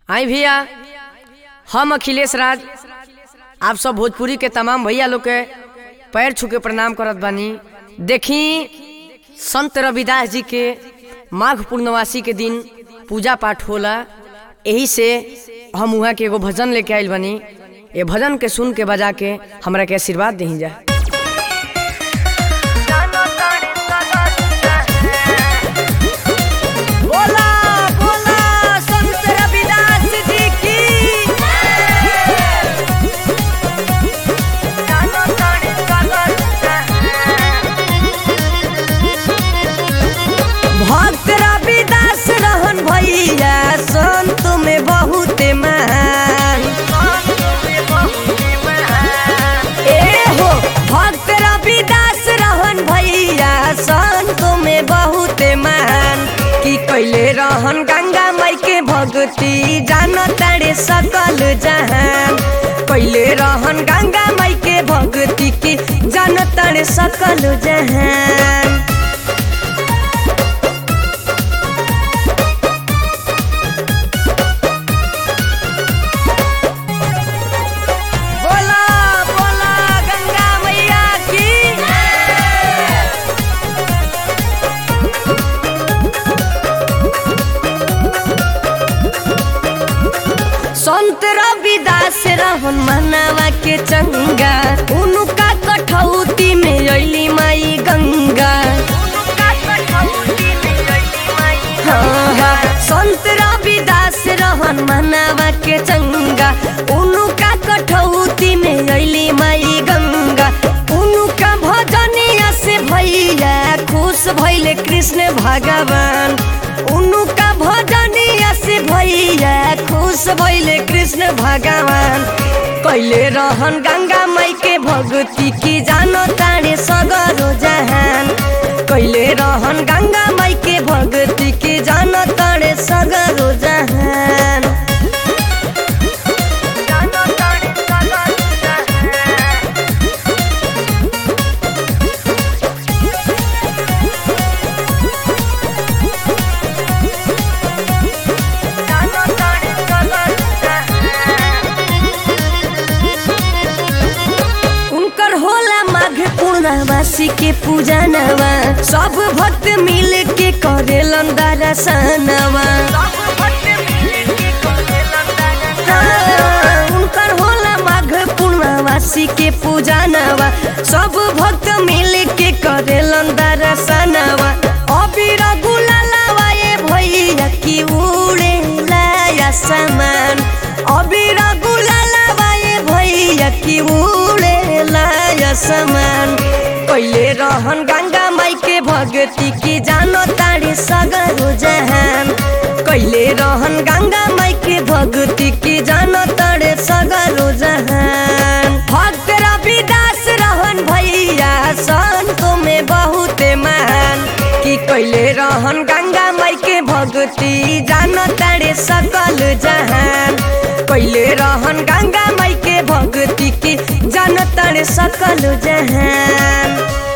आई भैया हम अखिलेश राज आप सब भोजपुरी के तमाम भैया लोग के पैर छू के प्रणाम करत बानी देखी संत रविदास जी के माघ पूर्णवासी के दिन पूजा पाठ होला यही से हम वहाँ के एगो भजन लेके आइल बानी ये भजन के सुन के बजा के हमरा के आशीर्वाद दही जा बोला बोला संत रविदास जी की भक्त रविदास रहन भैया संत में बहुत महान ए हो भक्त रविदास रहन भैया संत में बहुत महान की कैले रहन गंगा माई के भक्ति जान तारे सकल जहान कैले रहन गंगा माई के भक्ति की जान तारे सकल जहान बोला बोला गंगा मैया की संत रविदास रहन मनावा के चंगा उनका कठौती में अली माई गंगा हाँ, हाँ, संत रविदास रहन मनावा के चंगा उनका कठौती में अली माई गंगा उनका भजनिया से भैया खुश भैले कृष्ण भगवान उनका भजनिया से भैया खुश भैले कृष्ण भगवान कैले रहन गंगा माई के भक्ति की जानो तारे सगरो जहान कैले रहन गंगा माई के भक्ति की जानो तारे सगरो जहान उनकर होला माघ पूर्णवासी के पूजा नवा सब भक्त मिल के करेलन दर्शनवा हाँ, उनकर होला माघ पूर्णवासी के पूजा नवा सब भक्त मिल के करेलन दर्शनवा अबीर गुलालवा ये भैया की उड़े लाया समान अबीर गुलालवा ये भैया की उड़े लाया समान पहले रहन गंगा माई के भक्ति की जानो तारे सगरो जहान कैले रहन गंगा माई के भक्ति की जानो तारे सगरो जहान भक्त रविदास रहन भैया संत में बहुत महान कि कैले रहन गंगा माई के भक्ति जानो तारे सकल जहान कैले रहन गंगा माई के भक्ति की जानो तारे सकल जहान